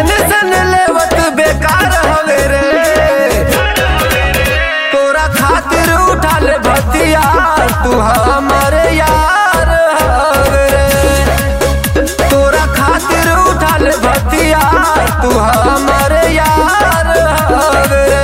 tension लेवत बेकार हवे रे तोरा खातिर उठल भतिया तू हमारे यार हवे रे तोरा खातिर उठल भतिया तू हमारे यार हवे रे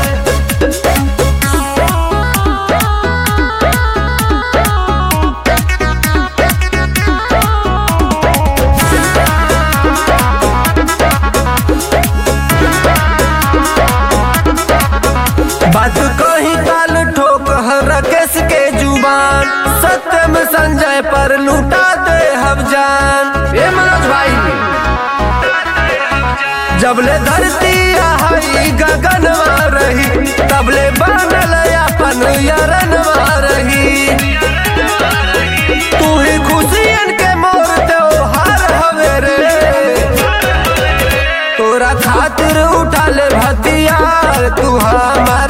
बात कही काल ठोक रकेश के जुबान सत्यम संजय पर लूटा दे हम जान ए मनोज भाई जबले धरती आई गगन रही तबले बनल अपन यरन रही तू ही खुशियन के मोर त्योहार हवे रे तोरा खातिर उठल भतियार तू हमार